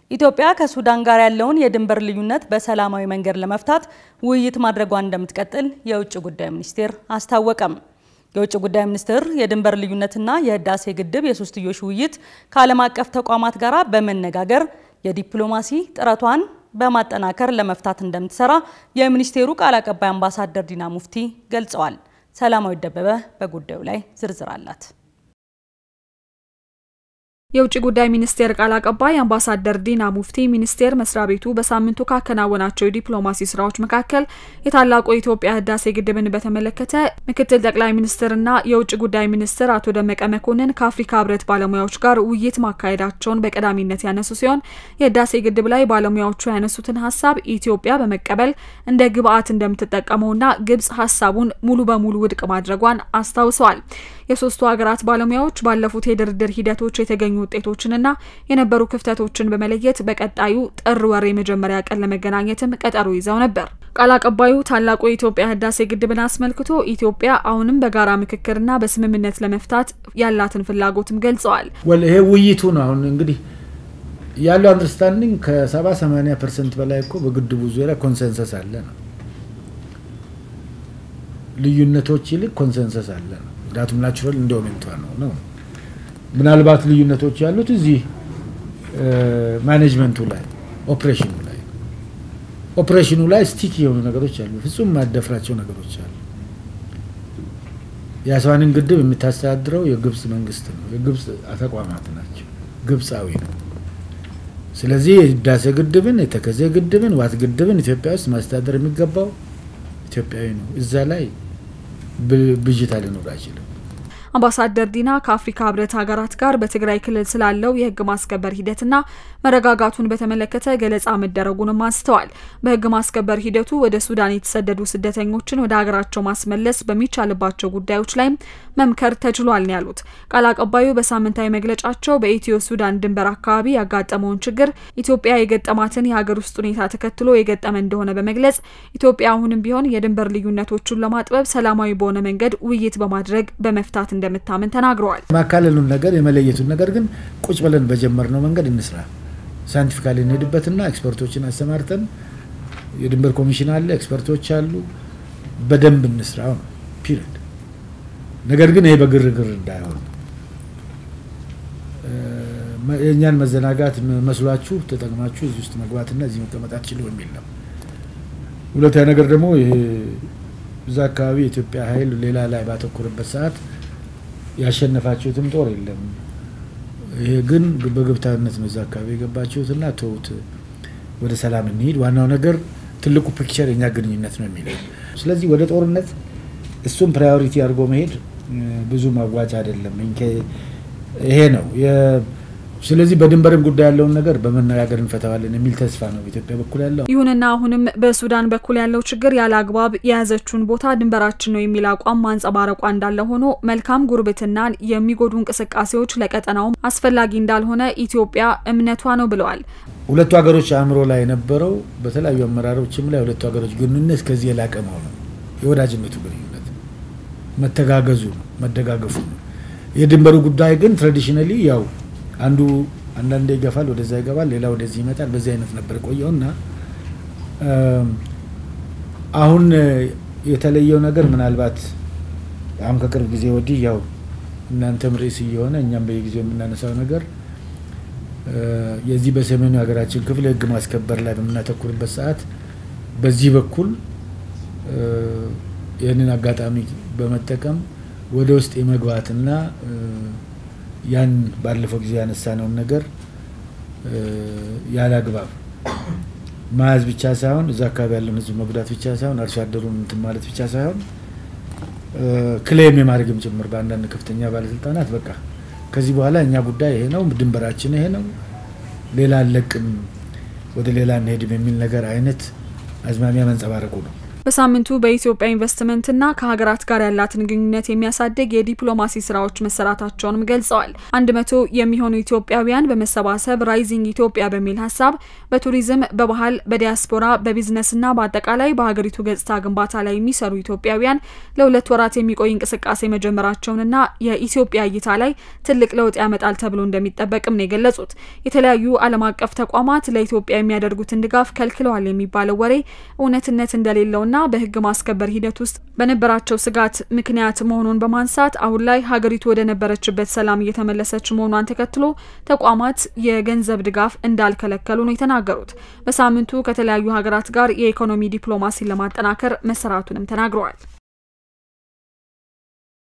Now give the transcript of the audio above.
ኢትዮጵያ ከሱዳን ጋር ያለውን የድንበር ልዩነት በሰላማዊ መንገድ ለመፍታት ውይይት ማድረጓን እንደምትቀጥል የውጭ ጉዳይ ሚኒስቴር አስታወቀም። የውጭ ጉዳይ ሚኒስቴር የድንበር ልዩነትና የህዳሴ ግድብ የሶስትዮሽ ውይይት ከዓለም አቀፍ ተቋማት ጋር በመነጋገር የዲፕሎማሲ ጥረቷን በማጠናከር ለመፍታት እንደምትሰራ የሚኒስቴሩ ቃል አቀባይ አምባሳደር ዲና ሙፍቲ ገልጸዋል። ሰላማዊ ደበበ በጉዳዩ ላይ ዝርዝር አላት። የውጭ ጉዳይ ሚኒስቴር ቃል አቀባይ አምባሳደር ዲና ሙፍቲ ሚኒስቴር መስሪያ ቤቱ በሳምንቱ ካከናወናቸው የዲፕሎማሲ ስራዎች መካከል የታላቁ የኢትዮጵያ ህዳሴ ግድብን በተመለከተ ምክትል ጠቅላይ ሚኒስትርና የውጭ ጉዳይ ሚኒስትር አቶ ደመቀ መኮንን ከአፍሪካ ህብረት ባለሙያዎች ጋር ውይይት ማካሄዳቸውን በቀዳሚነት ያነሱ ሲሆን የህዳሴ ግድብ ላይ ባለሙያዎቹ ያነሱትን ሀሳብ ኢትዮጵያ በመቀበል እንደ ግብአት እንደምትጠቀመውና ግብጽ ሀሳቡን ሙሉ በሙሉ ውድቅ ማድረጓን አስታውሰዋል። የሶስቱ ሀገራት ባለሙያዎች ባለፉት የድርድር ሂደቶች የተገኙ ውጤቶችንና የነበሩ ክፍተቶችን በመለየት በቀጣዩ ጥር ወር የመጀመሪያ ቀን ለመገናኘትም ቀጠሮ ይዘው ነበር። ቃል አቀባዩ ታላቁ የኢትዮጵያ ህዳሴ ግድብን አስመልክቶ ኢትዮጵያ አሁንም በጋራ ምክክርና በስምምነት ለመፍታት ያላትን ፍላጎትም ገልጸዋል። ይሄ ውይይቱ ነው። አሁን እንግዲህ ያለው አንደርስታንዲንግ ከሰባ ሰማኒያ ፐርሰንት በላይ እኮ በግድቡ ዙሪያ ኮንሰንሰስ አለ ነው። ልዩነቶች ይልቅ ኮንሰንሰስ አለ ነው። ምክንያቱም ናቹራል ኢንዶሜንቷ ነው ነው ምናልባት ልዩነቶች ያሉት እዚህ ማኔጅመንቱ ላይ ኦፕሬሽኑ ላይ ኦፕሬሽኑ ላይ ስቲክ የሆኑ ነገሮች አሉ። ፍጹም ማደፍራቸው ነገሮች አሉ። የአስዋንን ግድብ የምታስተዳድረው የግብጽ መንግስት ነው። የግብጽ ተቋማት ናቸው። ግብጻዊ ነው። ስለዚህ የህዳሴ ግድብን፣ የተከዜ ግድብን፣ ዋት ግድብን ኢትዮጵያ ውስጥ ማስተዳደር የሚገባው ኢትዮጵያዊ ነው። እዛ ላይ ብዥታ ሊኖር አይችልም። አምባሳደር ዲና ከአፍሪካ ህብረት ሀገራት ጋር በትግራይ ክልል ስላለው የህግ ማስከበር ሂደትና መረጋጋቱን በተመለከተ ገለጻ መደረጉንም አንስተዋል። በህግ ማስከበር ሂደቱ ወደ ሱዳን የተሰደዱ ስደተኞችን ወደ ሀገራቸው ማስመለስ በሚቻልባቸው ጉዳዮች ላይም መምከር ተችሏል ነው ያሉት ቃል አቀባዩ። በሳምንታዊ መግለጫቸው በኢትዮ ሱዳን ድንበር አካባቢ ያጋጠመውን ችግር ኢትዮጵያ የገጠማትን የሀገር ውስጥ ሁኔታ ተከትሎ የገጠመ እንደሆነ በመግለጽ ኢትዮጵያ አሁንም ቢሆን የድንበር ልዩነቶቹን ለማጥበብ ሰላማዊ በሆነ መንገድ ውይይት በማድረግ በመፍታት እንደምታምን ተናግረዋል። ማካለሉን ነገር የመለየቱን ነገር ግን ቁጭ ብለን በጀመርነው መንገድ እንስራ። ሳይንቲፊካሊ እንሄድበትና ኤክስፐርቶችን አሰማርተን የድንበር ኮሚሽን አለ፣ ኤክስፐርቶች አሉ። በደንብ እንስራው ነው ፒሪድ። ነገር ግን ይሄ በግርግር እንዳይሆን የእኛን መዘናጋት መስሏችሁ ተጠቅማችሁ እዚህ ውስጥ መግባትና እዚህ መቀመጥ አትችሉ የሚል ነው። ሁለተኛ ነገር ደግሞ ይሄ እዛ አካባቢ የኢትዮጵያ ኃይል ሌላ ላይ ባተኮረበት ሰዓት ያሸነፋችሁትም ጦር የለም። ይሄ ግን በግብታዊነት ነው እዛ አካባቢ የገባችሁትና ተውት፣ ወደ ሰላም እንሂድ። ዋናው ነገር ትልቁ ፒክቸር የኛ ግንኙነት ነው የሚለው። ስለዚህ ወደ ጦርነት እሱም ፕራዮሪቲ አድርጎ መሄድ ብዙ ማዋጭ አይደለም። ይሄ ነው። ስለዚህ በድንበርም ጉዳይ ያለውን ነገር በመነጋገር እንፈታዋለን የሚል ተስፋ ነው በኢትዮጵያ በኩል ያለው። ይሁንና አሁንም በሱዳን በኩል ያለው ችግር ያለ አግባብ የያዘችውን ቦታ ድንበራችን ነው የሚል አቋም ማንጸባረቋ እንዳለ ሆኖ መልካም ጉርብትናን የሚጎዱ እንቅስቃሴዎች ለቀጠናውም አስፈላጊ እንዳልሆነ ኢትዮጵያ እምነቷ ነው ብለዋል። ሁለቱ ሀገሮች አእምሮ ላይ የነበረው በተለያዩ አመራሮችም ላይ ሁለቱ ሀገሮች ግንኙነት ከዚህ የላቀ መሆኑ የወዳጅነቱ ግንኙነት መተጋገዙ ነው፣ መደጋገፉ ነው። የድንበሩ ጉዳይ ግን ትራዲሽናሊ ያው አንዱ አንዳንዴ ይገፋል፣ ወደዛ ይገባል፣ ሌላ ወደዚህ ይመጣል። በዚህ አይነት ነበር ቆየው እና አሁን የተለየው ነገር ምናልባት አሁን ከቅርብ ጊዜ ወዲህ ያው እናንተም ርዕስ እየሆነ እኛም በየጊዜው የምናነሳው ነገር የዚህ በሰሜኑ ሀገራችን ክፍል የህግ ማስከበር ላይ በምናተኩርበት ሰዓት በዚህ በኩል ይህንን አጋጣሚ በመጠቀም ወደ ውስጥ የመግባትና ያን ባለፈው ጊዜ ያነሳነውን ነገር ያለ አግባብ መያዝ ብቻ ሳይሆን እዛ አካባቢ ያለውን ህዝብ መጉዳት ብቻ ሳይሆን አርሶ አደሩን እንትን ማለት ብቻ ሳይሆን ክሌም የማድረግም ጭምር በአንዳንድ ከፍተኛ ባለስልጣናት በቃ ከዚህ በኋላ እኛ ጉዳይ ይሄ ነው፣ ድንበራችን ይሄ ነው፣ ሌላ አለቅም፣ ወደ ሌላ እንሄድም የሚል ነገር አይነት አዝማሚያ መንጸባረቁ ነው። በሳምንቱ በኢትዮጵያ ኢንቨስትመንትና ከሀገራት ጋር ያላትን ግንኙነት የሚያሳድግ የዲፕሎማሲ ስራዎች መሰራታቸውንም ገልጸዋል። አንድ መቶ የሚሆኑ ኢትዮጵያውያን በመሰባሰብ ራይዚንግ ኢትዮጵያ በሚል ሀሳብ በቱሪዝም፣ በባህል፣ በዲያስፖራ፣ በቢዝነስና በአጠቃላይ በሀገሪቱ ገጽታ ግንባታ ላይ የሚሰሩ ኢትዮጵያውያን ለሁለት ወራት የሚቆይ እንቅስቃሴ መጀመራቸውንና የኢትዮጵያ እይታ ላይ ትልቅ ለውጥ ያመጣል ተብሎ እንደሚጠበቅም ነው የገለጹት። የተለያዩ ዓለም አቀፍ ተቋማት ለኢትዮጵያ የሚያደርጉትን ድጋፍ ከልክለዋል የሚባለው ወሬ እውነትነት እንደሌለውና በሕግ ማስከበር ሂደት ውስጥ በነበራቸው ስጋት ምክንያት መሆኑን በማንሳት አሁን ላይ ሀገሪቱ ወደ ነበረችበት ሰላም እየተመለሰች መሆኗን ተከትሎ ተቋማት የገንዘብ ድጋፍ እንዳልከለከሉ ነው የተናገሩት። በሳምንቱ ከተለያዩ ሀገራት ጋር የኢኮኖሚ ዲፕሎማሲን ለማጠናከር መሰራቱንም ተናግረዋል።